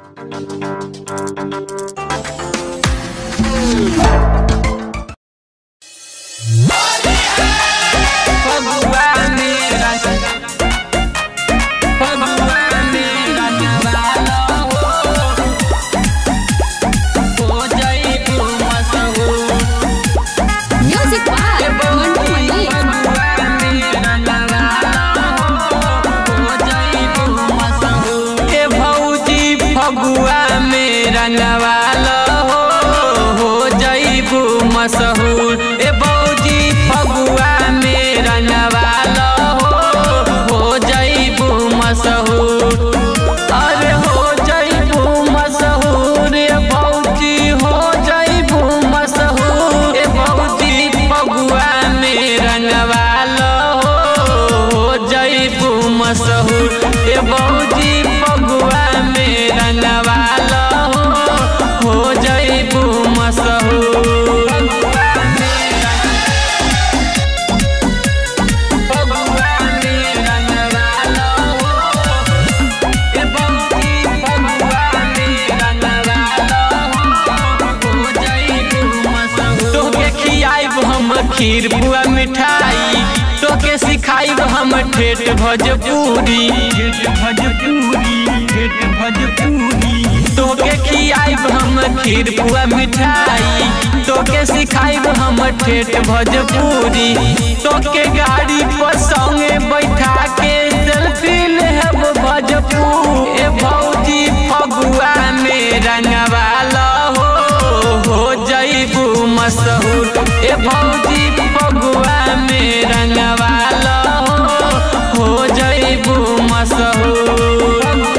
music by Mantu Mani ए भौजी फगुआ में रंगवाल हो हो जईबू मशहूर ए भौजी फगुआ में रंगवाल हो हो जईबू मशहूर अरे हो जईबू मशहूर ए भौजी हो जईबू मशहूर ए भौजी फगुआ में रंगवाल हो हो जईबू मशहूर ए भौजी फगुआ में रंगवाल हो हो जईबू मशहूर फगुआ में रंगवाल ए भौजी फगुआ में रंगवाल हो जईबू मशहूर तोहके खियाइब हम खीर बुआ मिठाई तोके सिखाइब हम ठेठ भोजपुरी ठेठ भोजपुरी ठेठ भोजपुरी तोके खियाइब हम खीर बुआ मिठाई तोके सिखाइब हम ठेठ भोजपुरी तोके गाड़ी पर संगे बैठा के सेल्फी लेहब भोजपुर ए भौजी फगुआ में रंगवाल हो हो जईबू मशहूर ए भौजी फगुआ में रंगवाल हो हो जईबू मशहूर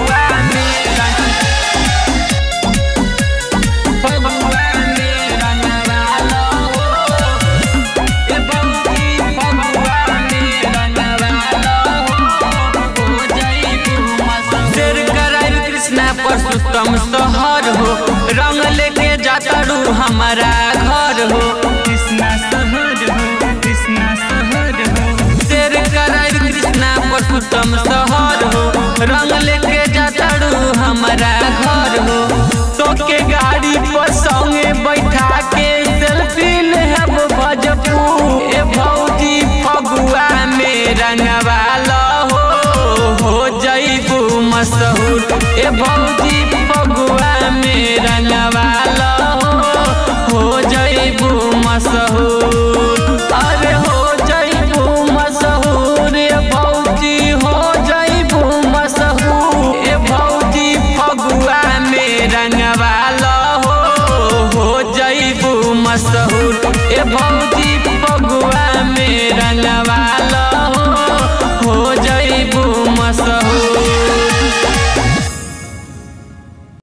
फगुआ में रंगवाल हो ए भौजी फगुआ में रंगवाल हो जईबू मशहूर शेर कराइल कृष्णा परशुतम शहर हो रंग लेके जाता रू हमारा घर हो कृष्णा शहर हो कृष्णा शहर हो शेर कराइल कृष्णा परशुतम शहर हो रंग लेके जाता रू हमारा घर हो तोके गाड़ी पर संगे बैठा के सेल्फी लेहब भजपुर ए भौजी फगुआ में रंगवाल हो हो जईबू मशहूर ए भौजी फगुआ में रंगवाल हो हो जईबू मशहूर अरे हो जईबू मशहूर ए भौजी हो जईबू मशहूर ए भौजी फगुआ में रंगवाल हो हो जईबू मशहूर ए भौजी फगुआ